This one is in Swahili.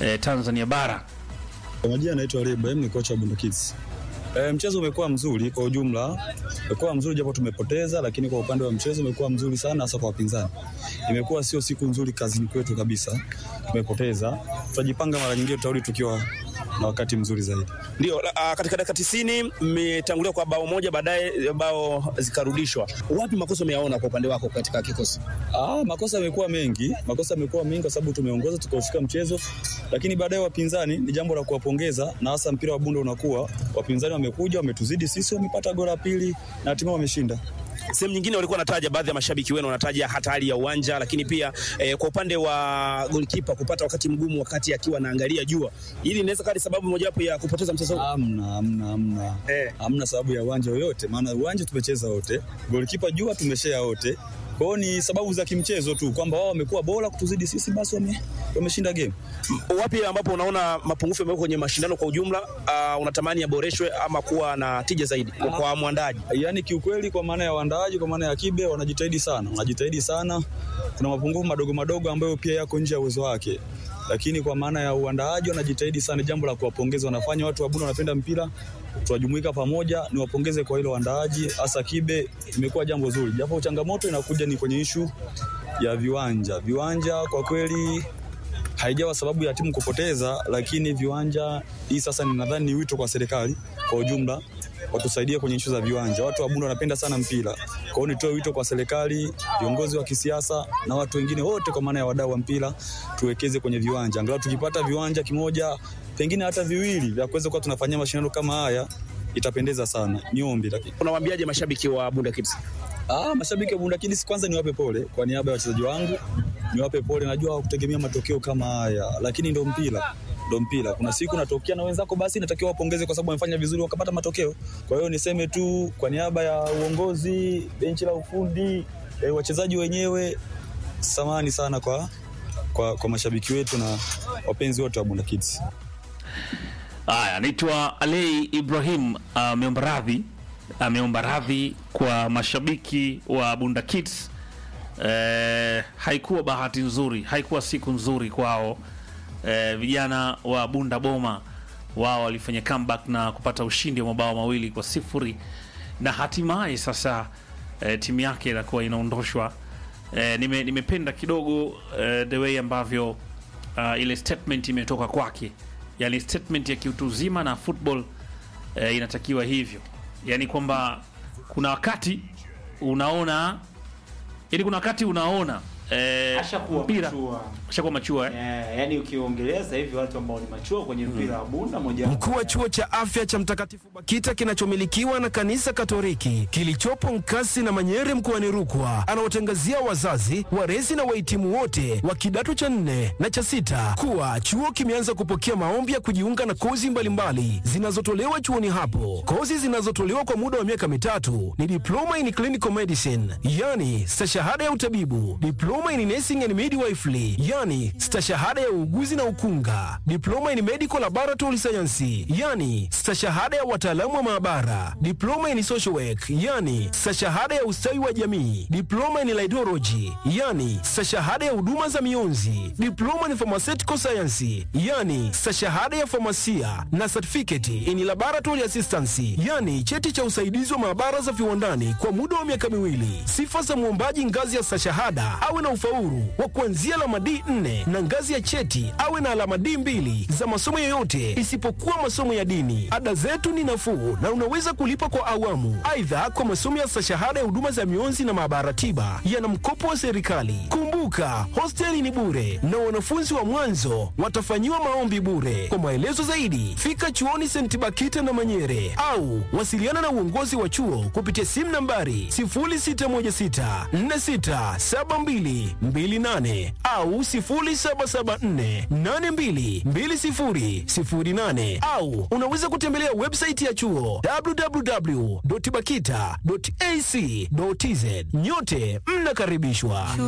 eh, Tanzania bara. Kwa majina anaitwa Reba, ni kocha wa Bunda Kids. E, mchezo umekuwa mzuri kwa ujumla, umekuwa mzuri japo tumepoteza, lakini kwa upande wa mchezo umekuwa mzuri sana, hasa kwa wapinzani. Imekuwa sio siku nzuri kazini kwetu kabisa, tumepoteza. Tutajipanga mara nyingine, tutarudi tukiwa na wakati mzuri zaidi. Ndio, uh, katika dakika tisini mmetangulia kwa bao moja, baadaye bao zikarudishwa. Wapi makosa umeyaona kwa upande wako katika kikosi? Ah, makosa yamekuwa mengi, makosa yamekuwa mengi kwa sababu tumeongoza tukaushika mchezo, lakini baadaye wapinzani, ni jambo la kuwapongeza, na hasa mpira wa Bunda unakuwa wapinzani wamekuja, wametuzidi sisi, wamepata goli la pili na hatimaye wameshinda. Sehemu nyingine walikuwa wanataja, baadhi ya mashabiki wenu wanataja hata hali ya uwanja, lakini pia eh, kwa upande wa goalkeeper kupata wakati mgumu wakati akiwa anaangalia jua, hili inaweza kuwa sababu mojawapo ya kupoteza mchezo huu. Hamna, hamna, hamna. Eh. Hamna sababu ya uwanja yoyote, maana uwanja tumecheza wote, golikipa jua tumeshare wote. Kwa hiyo ni sababu za kimchezo tu kwamba wao wamekuwa bora kutuzidi sisi, basi wame, wameshinda game. Wapi ambapo unaona mapungufu yamekuwa kwenye mashindano kwa ujumla, uh, unatamani yaboreshwe ama kuwa na tija zaidi kwa, kwa mwandaji? Yaani kiukweli, kwa maana ya waandaaji, kwa maana ya kibe, wanajitahidi sana, wanajitahidi sana. Kuna mapungufu madogo madogo ambayo pia yako nje ya uwezo wake, lakini kwa maana ya uandaaji wanajitahidi sana, jambo la kuwapongeza. Wanafanya watu wa Bunda wanapenda mpira, tunajumuika pamoja, niwapongeze kwa hilo waandaaji, hasa kibe, imekuwa jambo zuri, japo changamoto inakuja ni kwenye ishu ya viwanja. Viwanja kwa kweli haijawa sababu ya timu kupoteza, lakini viwanja hii sasa, ninadhani ni wito kwa serikali kwa ujumla watusaidie kwenye ishu za viwanja. Watu wa Bunda wanapenda sana mpira, kwa hiyo nitoe wito kwa serikali, viongozi wa kisiasa na watu wengine wote, kwa maana ya wadau wa mpira, tuwekeze kwenye viwanja. Angalau tukipata viwanja kimoja, pengine hata viwili, vya kuweza kuwa tunafanyia mashindano kama haya, itapendeza sana. Niombi lakini Unawaambiaje mashabiki wa Bunda Kids? Ah, mashabiki wa Bunda Kids kwanza niwape pole kwa niaba ya wachezaji wangu, niwape pole. Najua hawakutegemea matokeo kama haya, lakini ndo mpira, ndo mpira. Kuna siku natokea na wenzako, basi natakiwa wapongeze kwa sababu wamefanya vizuri wakapata matokeo. Kwa hiyo niseme tu kwa niaba ya uongozi, benchi la ufundi, eh, wachezaji wenyewe, samahani sana kwa, kwa, kwa mashabiki wetu na wapenzi wote wa Bunda Kids. Haya, anaitwa Alei Ibrahim ameomba radhi, ameomba radhi kwa mashabiki wa Bunda Kids. Eh, haikuwa bahati nzuri, haikuwa siku nzuri kwao. Eh, vijana wa Bunda Boma wao walifanya comeback na kupata ushindi wa mabao mawili kwa sifuri na hatimaye sasa eh, timu yake inakuwa inaondoshwa. Eh, nime, nimependa kidogo eh, the way ambavyo uh, ile statement imetoka kwake, yani statement ya kiutu uzima na football eh, inatakiwa hivyo, yani kwamba kuna wakati unaona, yani kuna wakati unaona eh, Ashakuwa mpira machua. ashakuwa machua eh? Eh, yani ukiongelea sasa hivi watu ambao ni machua kwenye mpira wa Bunda moja Mkuu wa chuo cha afya cha Mtakatifu Bakita kinachomilikiwa na kanisa Katoliki kilichopo Nkasi na Manyere mkoani Rukwa anawatangazia wazazi, walezi na wahitimu wote wa kidato cha nne na cha sita kuwa chuo kimeanza kupokea maombi ya kujiunga na kozi mbalimbali zinazotolewa chuoni hapo. Kozi zinazotolewa kwa muda wa miaka mitatu ni diploma in clinical medicine, yani stashahada ya utabibu, diploma in nursing and midwifery, yani stashahada ya uuguzi na ukunga, diploma in medical laboratory science, yani stashahada ya wataalamu wa maabara, diploma in social work, yani stashahada ya ustawi wa jamii, diploma in laidology, yani stashahada ya huduma za mionzi, diploma in pharmaceutical science, yani stashahada ya famasia na certificate in laboratory assistance, yani cheti cha usaidizi wa maabara za viwandani kwa muda wa miaka miwili. Sifa za mwombaji ngazi ya stashahada awe na ufaulu wa kuanzia alama D4 na ngazi ya cheti awe na alama D2 za masomo yoyote isipokuwa masomo ya dini. Ada zetu ni nafuu na unaweza kulipa kwa awamu. Aidha, kwa masomo ya stashahada ya huduma za mionzi na maabara tiba yana mkopo wa serikali. Kumbuka, hosteli ni bure na wanafunzi wa mwanzo watafanyiwa maombi bure. Kwa maelezo zaidi, fika chuoni St. Bakita na Manyere au wasiliana na uongozi wa chuo kupitia simu nambari 0616467228 au 0774822008 au unaweza kutembelea website ya chuo www.bakita.ac.tz. Nyote mnakaribishwa.